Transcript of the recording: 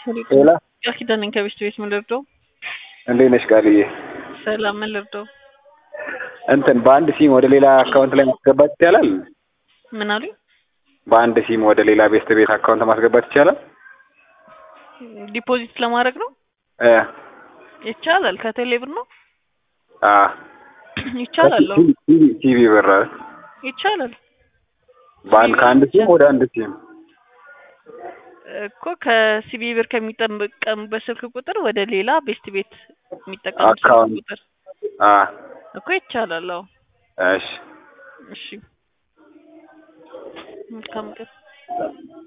ሌላ ቃል ኪዳን ነኝ ከቤት ቤት ምን ልርዳው? እንዴት ነሽ ቃልዬ? ሰላም ምን ልርዳው? እንትን በአንድ ሲም ወደ ሌላ አካውንት ላይ ማስገባት ይቻላል? ምን አሉኝ? በአንድ ሲም ወደ ሌላ ቤስት ቤት አካውንት ማስገባት ይቻላል? ዲፖዚት ለማድረግ ነው እ ይቻላል። ከቴሌ ብር ነው አ ይቻላል። አዎ ቲቪ ቲቪ ብር ይቻላል በአንድ ከአንድ ሲም ወደ አንድ ሲም እኮ ከሲቢ ብር ከሚጠቀሙበት ስልክ ቁጥር ወደ ሌላ ቤስት ቤት የሚጠቀሙበት ስልክ አካውንት ቁጥር አ እኮ ይቻላል። አዎ እሺ እሺ መልካም ቀን